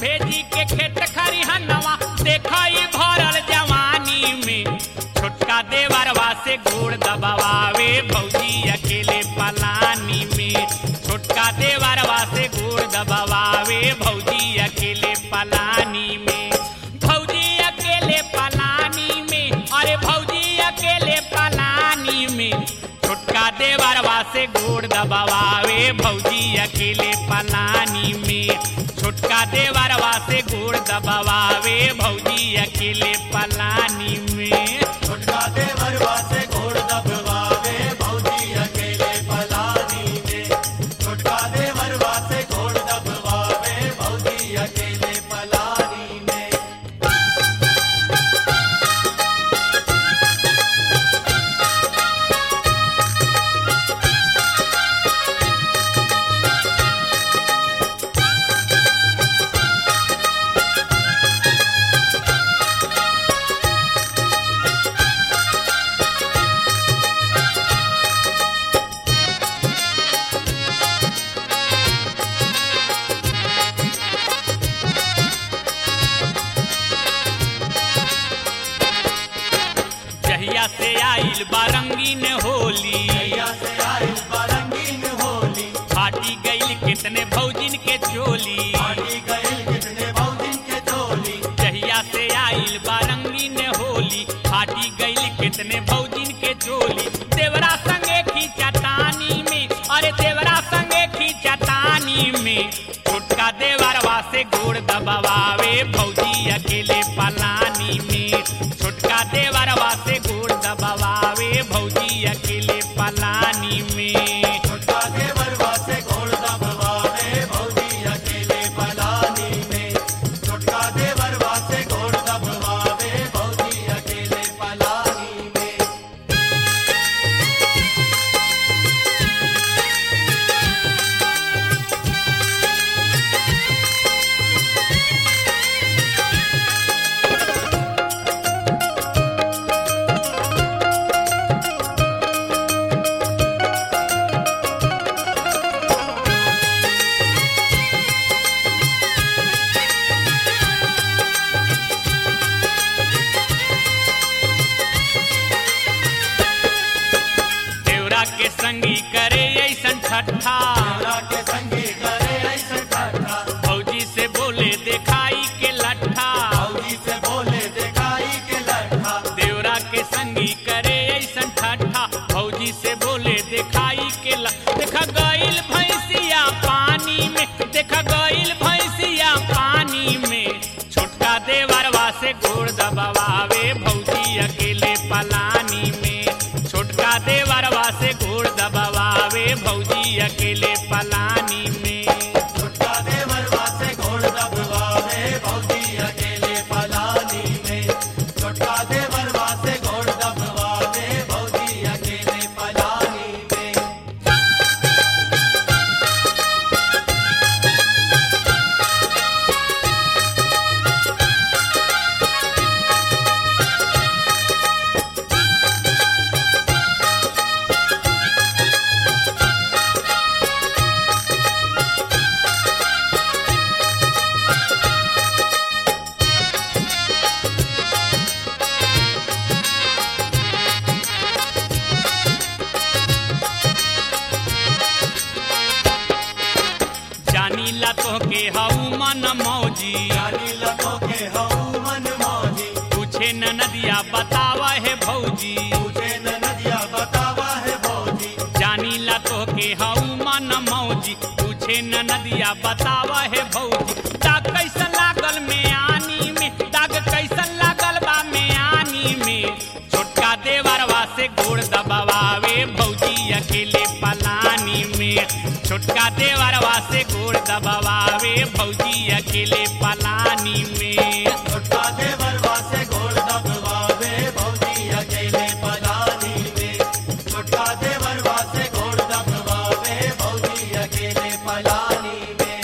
भेजी के खेत खरिहनवा देखई भरल जवानी में छोटका देवरवा से गोड़ दबावे भौजी अकेले पलानी में छोटका देवरवा से गोड़ दबावे भौजी अकेले पलानी में भौजी अकेले पलानी में अरे भौजी अकेले पलानी में छोटका देवरवा से गोड़ दबावे भौजी अकेले पलानी में छोटका देवरवा से गोड़ दबावे भौजी अकेले पलानी में छोटका देवरवा से घोड़ दबवावे भौजी अकेले पलानी में छोटका देवरवा से घोड़ दबवावे भौजी अकेले पलानी में जहिया से आइल बारंगीन होली भैया से आइल बारंगीन होली फाटी गईल कितने भौजिन के चोली पानी गइल कितने भौजिन के चोली जहिया से आइल बारंगीन होली फाटी गईल कितने भौजिन के चोली देवरा संगे खींचतानी में अरे देवरा संगे खींचतानी में छोटका देवरवा से गोड़ दबावे भौजी अकेले पलानी में छोटका देवरवा से गोड़ दबावे भौजी अकेले पलानी में छोटका देवरवा से घोड़ दबवावे भौजी अकेले पलानी में छोटका देवरवा से घोड़ दबवावे भौजी अकेले पलानी में देवरा के संगी करे ऐसन ठट्ठा देवरा के संगी करे ऐसे ठाठा भौजी से बोले देखाई के लट्ठा भौजी से बोले देखाई के लट्ठा देवरा के संगी करे ऐसन ठट्ठा भौजी से बोले देखाई के ल देखा गईल भैंसिया पानी में देखा गईल भैंसिया पानी में छोटका देवरवा से गोड़ दबावे भौजी अकेले पलानी में छोटका देवरवा से गोड़ दबावे भौजी अकेले पलानी में छोटका देवरवा से घोड़ दबवावे भौजी अकेले पलानी में छोटका देवरवा से घोड़ दबवावे भौजी अकेले पलानी में जानी ला तो के हऊ मन मौजी जानी लगो के हऊ मन मौजी पूछे न नदिया बतावा है भौजी तुझे न नदिया बतावा है भौजी जानी ला तो के हऊ मन मौजी पूछे न नदिया बतावा है भौजी दाग कैसन लागल में आनी में दाग कैसन लागल बा में आनी में छोटका देवरवा से गोड़ दबावे भौजी अकेले पलानी में छोटका देवरवा से गोड़ दबावे भौजी अकेले पलानी में छोटका देवरवा से घोड़ दबवावे भौजी अकेले पलानी में छोटका देवरवा से घोड़ दबवावे भौजी अकेले पलानी में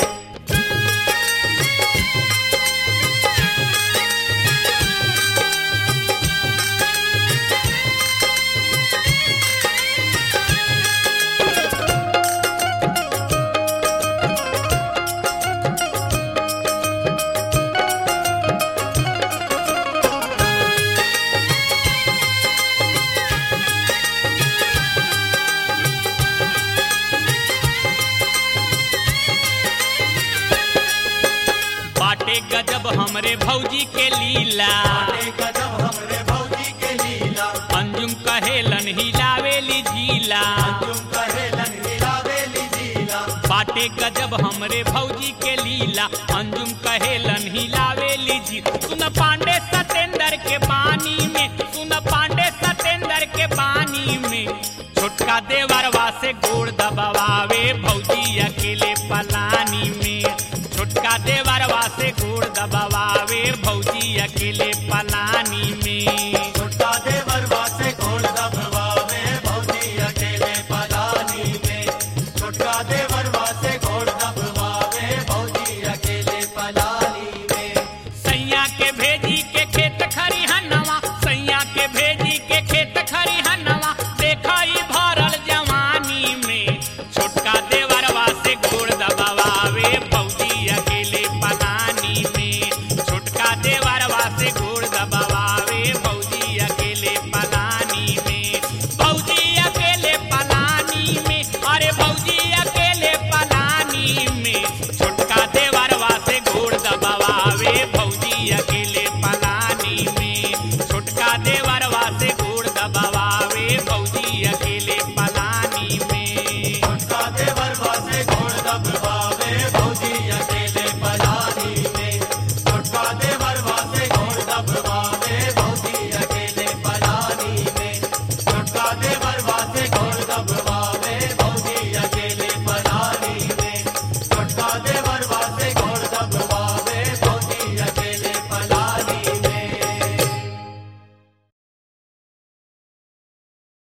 गजब हमरे भौजी के लीला बाटे गजब हमरे भौजी के लीला अंजुम कहेलन हिलावेली जीला तुम कहेलन हिलावेली जीला बाटे गजब हमरे भौजी के लीला अंजुम कहेलन हिलावेली जी सुन पांडे सतेंद्र के पानी में सुन पांडे सतेंद्र के पानी में छोटका देवरवा से गोड़ दबावे भौजी अकेले पलानी में छोटका देवरवा से गोड़ दबावे भौजी अकेले पलानी में छोटा देवरवा से घोड़ दबवावे भौजी अकेले पलानी में छोटा देवरवा से घोड़ दबवावे भौजी अकेले पलानी में सैया के भेजी के खेत खरिहनवा सैया के भेजी के खेत खरिहनवा देखई भरल जवानी में छोटका देवरवा से गोड़ दबावे भौजी अकेले पलानी में छोटका देवरवा से गोड़ दबावे भौजी अकेले पलानी में भौजी अकेले पलानी में अरे भौजी अकेले पलानी में छोटका देवरवा से गोड़ दबावे भौजी अकेले पलानी में छोटका देवरवा से गोड़ दबावे